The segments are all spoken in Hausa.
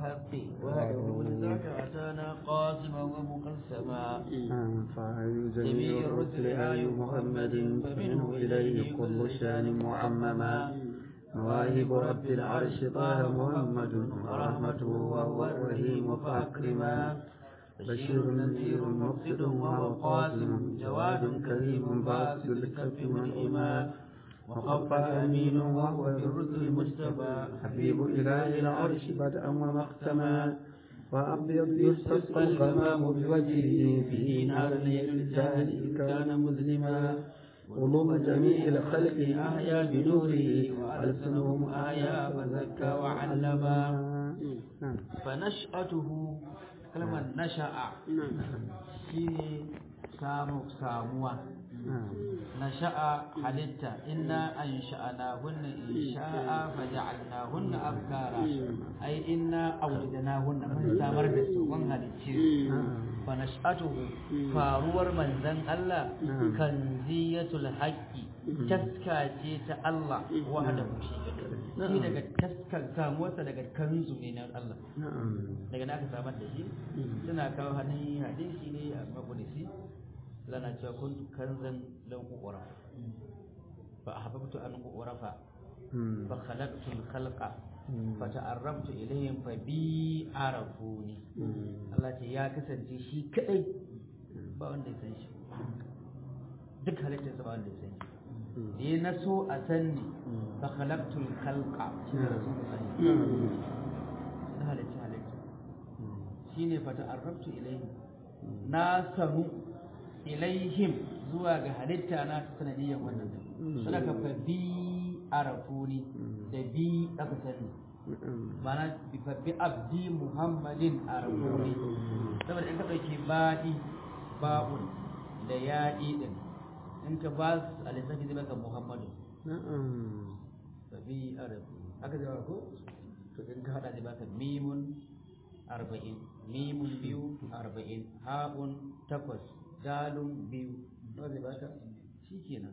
الحق وهده لذاك أتانا قاسما ومقسما فهل جميع جميع الرسل الرسل آي آي محمد فمنه إليه كل شان معمما مواهب رب العرش طه محمد ورحمته وهو الرحيم فأكرما بشير نذير مفسد وهو قاسم جواد كريم باسل الكف منعما وخف أمين وهو بالرسل مجتبى حبيب إله العرش بدءا ومختما وأبيض يستسقى الغمام بوجهه فيه نار ليل الجاهل كان مظلما قلوب جميع الخلق أحيا بنوره وألسنهم آيا فزكى وعلما فنشأته كلمة نشأ شيء سامو ساموا نشأ حلتا إنا أنشأناهن إنشاء فجعلناهن أبكارا أي إنا أولدناهن من سامر دسوان هلتشير فنشأته فاروار من ذن الله كنزية الحق تسكاتي الله وحده shi daga taskar samuwarsa daga kanzu ne na Allah daga na aka samar da shi suna kawo hannun hadisi ne a mabunisi lana cewa kun kanzan lan uqra fa ahbabtu an uqrafa fa khalaqtu al khalqa fa ta'arraftu ilayhim fa bi arafuni Allah ce ya kasance shi kadai ba wanda ya san shi duk halittarsa ba wanda ya san shi da na so a sanni fa khalaqtu al khalqa shi ne rasulullahi na halitta halitta shine fa ta'arraftu ilayhim na sanu ilaihim zuwa ga halitta na ta sanadiyyar wannan sadaka fa bi arafuni da bi aka sani mana bi fa bi abdi muhammadin arafuni saboda in ka dauki ba'i ba'un da ya'i din in ka ba su a lissafi zai baka muhammadu fa bi arafuni aka zama ko to in ka hada zai baka mimun arba'in mimun biyu arba'in ha'un takwas dalun biyu nawa zai baka shi kenan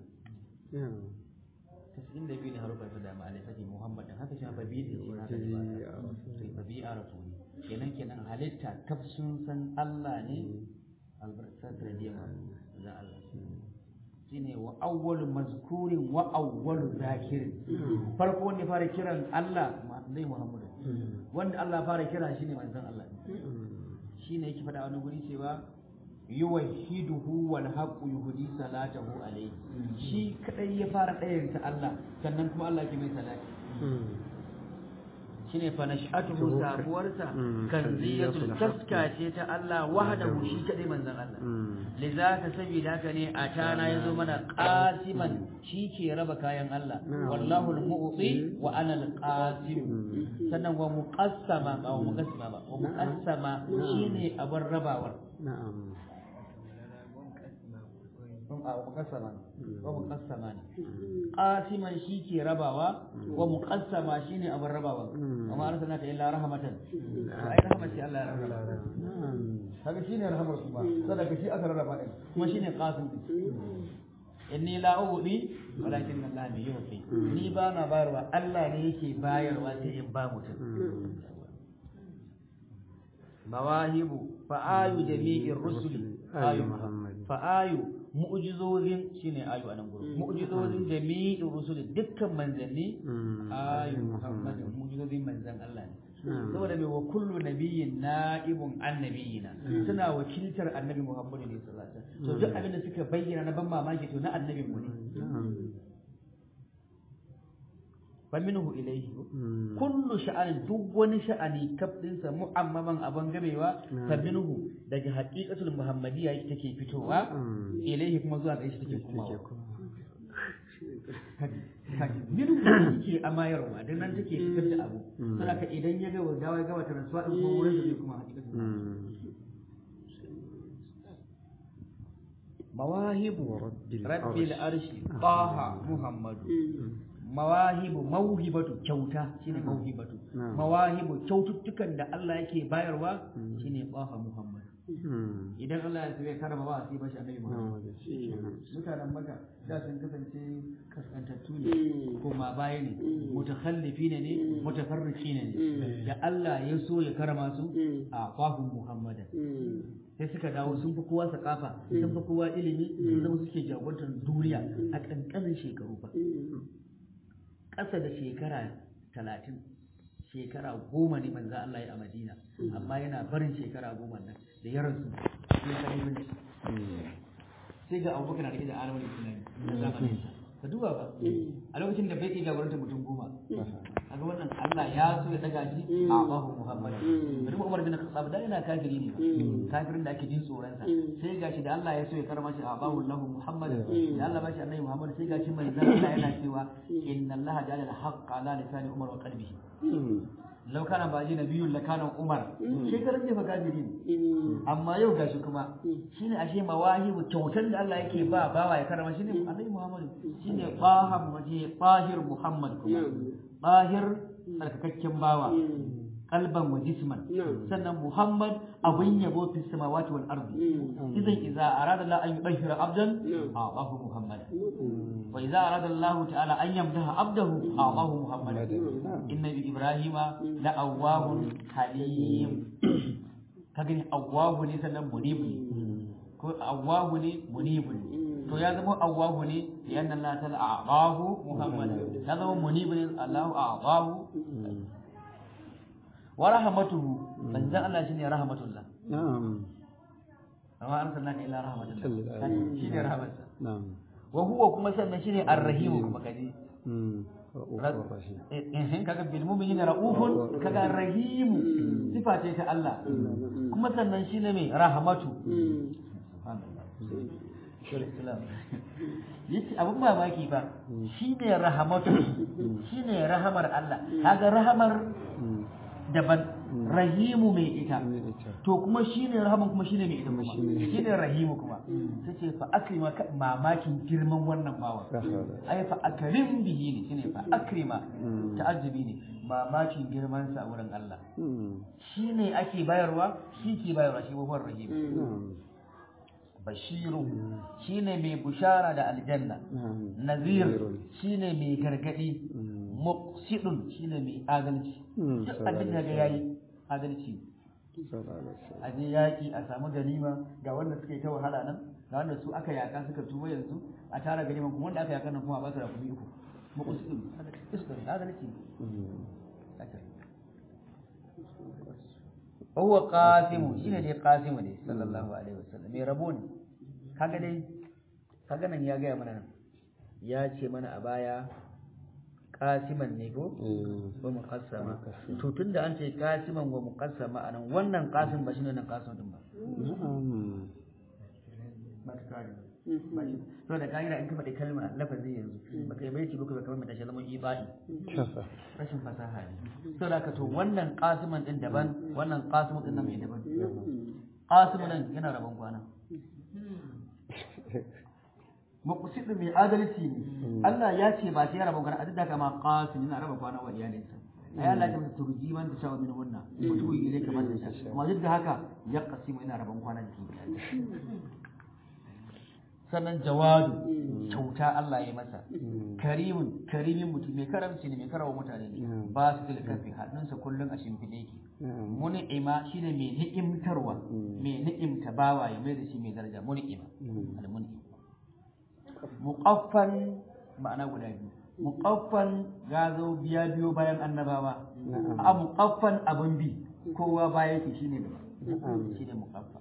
tasa'in da biyu ne harufan su da ma'alai sake muhammad din haka shi ma babi da shi haka zai baka sai babi a rasu ne kenan kenan halitta kaf sun san Allah ne albarkar radiyar za Allah shine wa awwalu mazkurin wa awwalu zakirin farko wanda fara kiran Allah zai muhammadu wanda Allah fara kira shine manzon Allah shine yake faɗa wani guri cewa yuwahhiduhu wal haqqu yuhdi salatahu alayhi shi kadai ya fara ɗayanta Allah sannan kuma Allah ke mai salati shine fa nash'atuhu sabuwarsa kanziyatul taska ce ta Allah wahdahu shi kadai manzon Allah lizaka sabida haka ne a tana yazo mana qasiman shi ke raba kayan Allah wallahu al-mu'ti wa ana al-qasim sannan wa muqassama ba wa muqassama ba wa muqassama shine abin rabawar na'am a muqassama ne wa muqassama ne qasiman shi ke rabawa wa muqassama shine abin rabawa amma arsalnaka illa rahmatan to ai rahmat ce Allah ya rarraba kaga shine rahmar kuma sadaka shi aka rarraba din kuma shine qasim din inni la ubi walakin Allah ne yufi ni ba na bayarwa Allah ne yake bayarwa sai in ba mutum mawahibu fa ayu jami'ir rusuli ayu Muhammad fa ayu mu'jizozin shine ayu anan gurin mu'jizozin jami'ir rusuli dukkan manzanni ayu Muhammad mu'jizozin manzan Allah ne saboda mai wa kullu nabiyyin na'ibun annabiyina suna wakiltar annabi Muhammad ne sallallahu alaihi wasallam to duk abin da suka bayyana na ban mamaki to na annabin mu ne fa minhu ilayhi kullu sha'anin duk wani sha'ani kafdin sa mu'ammaman abin gamewa fa minhu daga haqiqatul muhammadiyya yake take fitowa ilayhi kuma zuwa ga shi take komawa minhu yake amayarwa dan nan take fitar da abu saboda idan ya ga dawa ya ga wata rasuwa din kuma wurin da kuma haqiqatul mawahibu rabbil arshi taha muhammadu mawahibu mauhibatu kyauta shine mauhibatu mawahibu kyaututtukan da Allah yake bayarwa shine baha Muhammad idan Allah ya so ya karama ba sai bashi annabi Muhammad mutanen Makka da sun kasance kaskantattu ne kuma baya ne mutakhallifi ne ne mutafarriqi ne da Allah ya so ya karama su a qafun Muhammadan sai suka dawo sun fi kowa sakafa sun fi kowa ilimi sun zama suke jagorantar duniya a ƙanƙanin shekaru ba ƙasa da shekara talatin shekara goma ne manzo Allah ya a Madina amma yana barin shekara goma nan da ya rasu sai ka yi sai ga Abubakar na rike da alamar Islami na zamanin sa ka duba ba a lokacin da bai iya jagorantar mutum goma kaga wannan Allah ya so ya daga shi a Abu Muhammad bari Umar bin Khattab da yana kafiri ne kafirin da ake jin tsoron sa sai gashi da Allah ya so ya karama shi a Abu Lahu Muhammad da Allah ba shi annabi Muhammad sai gashi mai zan Allah yana cewa inna Allah ja'ala al-haqq ala lisani Umar wa qalbihi lau kana ba ji nabiyun la kana Umar shekaran jefa kafiri ne amma yau gashi kuma shine ashe mawahibu kyautar da Allah yake ba bawa ya karama shine annabi Muhammad shine baham waje bahir Muhammad kuma bahir tsarkakakken bawa kalban wa jisman sannan Muhammad abin yabo fi samawati wal ardi idan idza arada Allah an yudahhira abdan a'ahu Muhammad wa idza arada Allah ta'ala an yamdaha abdahu a'ahu Muhammad inna ibrahima la awwahun halim kagani awwahu ne sannan munibu ko awwahu ne munibu to ya zama awwahu ne yan Allah ta'ala a'ahu Muhammad ya zama munibu ne Allah a'ahu wa rahmatuhu manzan Allah shine rahmatullah na'am amma arsalnaka ila rahmatullah shine rahmatsa na'am wa huwa kuma sannan shine ar-rahim kuma kaji eh kaga bil mu'minina raufun kaga rahim sifa ce ta Allah kuma sannan shine mai rahmatu yace abin mamaki ba shine rahamatu shine rahamar Allah kaga rahamar daban rahimu mai ita to kuma shine rahaman kuma shine mai ita kuma shine rahimu kuma tace fa akrima mamakin girman wannan bawa ai fa akrim bihi ne shine fa akrima ta'ajjubi ne mamakin girman sa wurin Allah shine ake bayarwa shi ke bayarwa shi wa rahim bashiru shine mai bushara da aljanna nazir shine mai gargadi muqsidun shine mai adalci duk abin da ga yayi adalci a je yaƙi a samu ganima ga wanda suka yi ta wahala nan ga wanda su aka yaka suka tuba yanzu a tara ganima kuma wanda aka yaka nan kuma a ba su da kuɗi uku muqsidun adalci huwa qasimu shine dai qasimu ne sallallahu alaihi wasallam mai rabo ne kaga dai kaga nan ya gaya mana nan ya ce mana a baya qasiman ne ko wa muqassama to tunda an ce qasiman wa muqassama anan wannan qasim ba shine nan qasim din ba ba ta kare to da kaira in ka faɗi kalma lafazi yanzu ba kai bai ci ba ka kamar mata shi zaman ibai rashin fasaha ne to da ka to wannan qasiman din daban wannan qasimu din nan mai daban qasimu nan yana rabon kwana muqsid mai adalci ne Allah ya ce ba sai ya rabon kwana a duk da kama qasim yana rabon kwana wa iyalinsa ai Allah ya masa turji man ta shawo min wannan mutu ile kamar da shi amma duk da haka ya qasimu yana rabon kwana da shi sannan jawadu kyauta Allah ya masa karimin karimin mutum mai karamci ne mai karawa mutane ne ba su da kafi hannunsa kullum a shimfiɗe yake muni'ima shine mai ni'imtarwa mai ni'imta bawa ya mai da shi mai daraja muni'ima al-mun'im muqaffan ma'ana guda biyu muqaffan gazo biya biyo bayan annabawa a muqaffan abun bi kowa baya yake shine shine muqaffa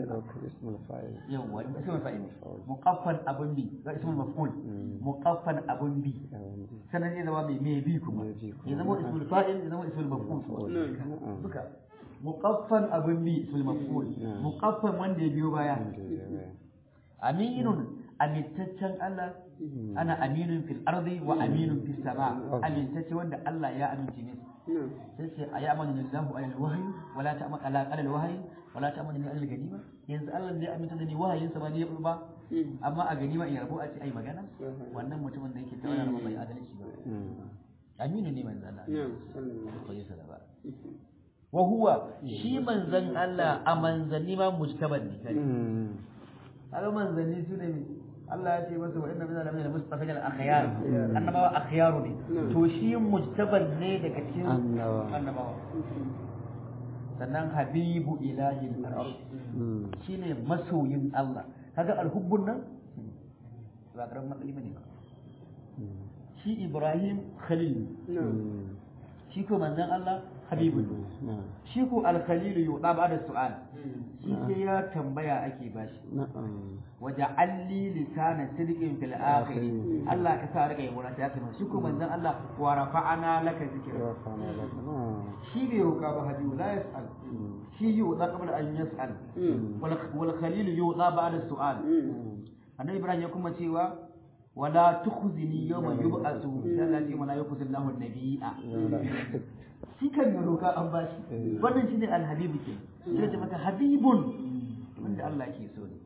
yawwa ismul fa'il muqaffan abun bi ga ismul maf'ul muqaffan abun bi sanan ya zama mai mai bi kuma ya zama ismul fa'il ya zama ismul maf'ul duka muqaffan abun bi ismul maf'ul muqaffan wanda ya biyo baya aminun amintaccen Allah ana aminun fil ardi wa aminun fis sama amintacce wanda Allah ya amince ne sai sai ayi amanu lillahi alal wahyi wala ta'mal ala alal wahyi wala ta'mal ni alal ganima yanzu Allah ne aminta da ni wahayin sa ba ne ba amma a ganima in rabo a ce ai magana wannan mutumin da yake tawara ba bai adalci ba aminu ne manzo Allah sallallahu alaihi wasallam wa huwa shi manzan Allah a manzanni ma mujtaban ne kai kaga manzanni su ne Allah ya ce masa wa inna minna lamina mustafa al akhyar annabawa akhyaru ne to shi mujtaban ne daga cikin annabawa sannan habibu ilahi al-arsh shine masoyin Allah kaga alhubbun nan ba karamin matsayi bane ba shi Ibrahim Khalil shi ko manzon Allah Habibu shi ko al-Khalil yuda ba da su'al shi sai ya tambaya ake bashi waje alli lisanan sidqin fil akhir Allah ka sa rika yabo ta kai shi ko manzon Allah wa rafa'ana laka zikra shi bai roka ba Habibu la yas'al shi yuda qabla an yas'al wal Khalil yuda ba da su'al annabi Ibrahim ya kuma cewa wala tukhzini yawma yub'asu sai Allah ce wala yukhzi Allahu an-nabiyya shi kan ya roka an bashi wannan shine al-habibu ke sai ce maka habibun wanda Allah ke so ne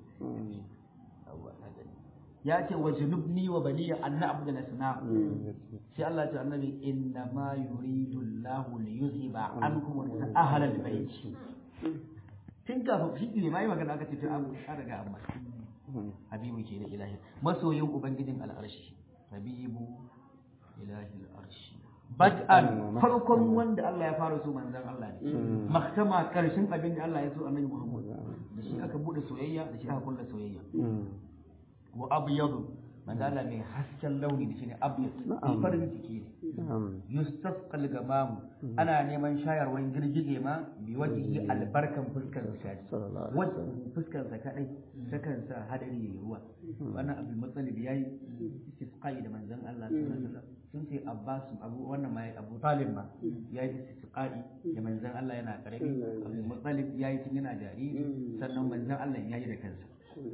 ya ce wa junubni wa baniya an na'budu al-asnam sai Allah ya ce annabi inna ma yuridu Allahu li yuzhiba ankum ahla al-bayt tun kafin shi ne mai magana aka ce to an riga amma habibu ke da ilahi masoyin ubangijin al'arshi habibu ilahi al'arshi bad'an farkon wanda Allah ya fara so manzon Allah ne maktama karshen abin da Allah ya so annabi Muhammad da shi aka bude soyayya da shi aka kulla soyayya wa abyadu manzo Allah mai hasken launi da shine abyad farin ciki ne yustasqal gamam ana neman shayarwan girgije ma bi wajihi albarkan fuskar sa wanda fuskar sa kadai takan sa hadari yayi ruwa wannan abu matsalib yayi istisqai da manzon Allah sallallahu alaihi wasallam sun ce Abbas abu wannan ma Abu Talib ma yayi istisqai da manzon Allah yana karami abu matsalib yayi tun yana jariri sannan manzon Allah yayi da kansa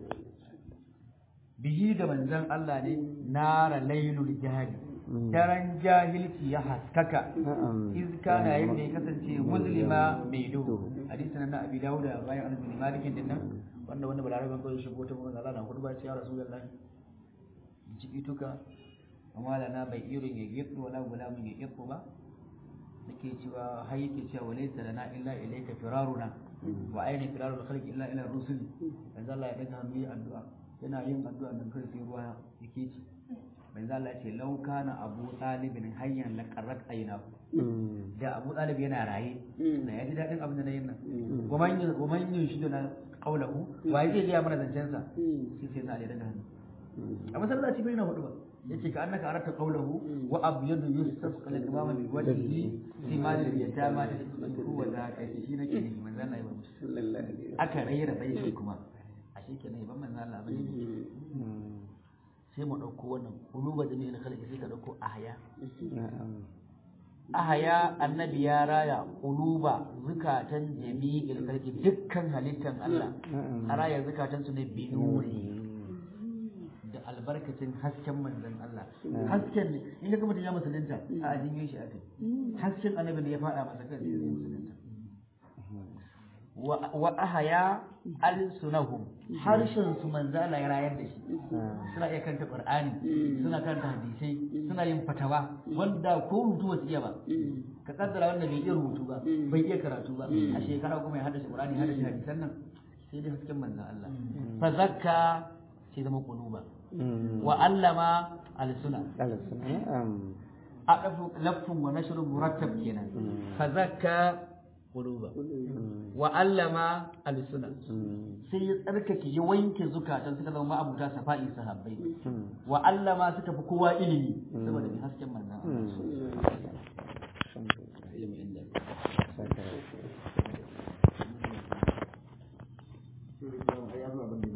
bihi da manzon Allah ne nara lailul jahili daren jahilci ya haskaka iz kana yadda ya kasance muslima mai duhu hadisi nan na abi dawuda bayan an bin malikin din nan wanda wanda balaraban kawai shigo ta manzon Allah na hudu ba ce ya rasulullahi jibituka amma lana bai irin ya gitsu wala gulamun ya gitsu ba nake cewa har yake cewa walaysa lana illa ilayka firaruna wa ayna firarul khalqi illa ila rusul manzo Allah ya daga hannu addu'a yana yin addu'a nan kai sai ruwa yake ci manzo Allah ya ce law kana abu talibin hayyan la qarrat ayna da abu talib yana raye da ya ji dadin abin da nayin nan goman yin goman yin shi da kaulahu wa yake ga mana zancen sa sai sai na da daga hannu a masallaci bai na hudu ba yace ka annaka arata qawluhu wa abyadu yustasqa lil imam bi wajhihi fi mal al yatama tadku wa zaka shi nake ne manzon Allah ya ba musu aka raira bai shi kuma ashe kenan ban manzon Allah bane sai mu dauko wannan uluba da mai khalqi sai ka dauko ahya ahaya annabi ya raya uluba zukatan jami'il khalqi dukkan halittan Allah a raya zukatan su ne binuri da albarkacin hasken manzon Allah hasken ne in ka mutum ya musulunta a addinin shi aka hasken annabi ne ya fada masa kan sai musulunta wa ahaya alsunahum harshen su manzo Allah ya rayar da shi suna iya kanta Qur'ani suna kanta hadisai suna yin fatawa wanda ko rubutu wasu iya ba ka kaddara wanda bai iya rubutu ba bai iya karatu ba a shekara kuma ya haddace Qur'ani haddace hadisan nan sai dai hasken manzo Allah fa zakka sai zama quluba wa allama alsuna a dafu lafun wa nashrun murattab kenan fa zakka quluba wa allama alsuna sai ya tsarkake ya wanke zukatan suka zama abuta safa'i sahabbai wa allama suka fi kowa ilimi saboda bi hasken manzon Allah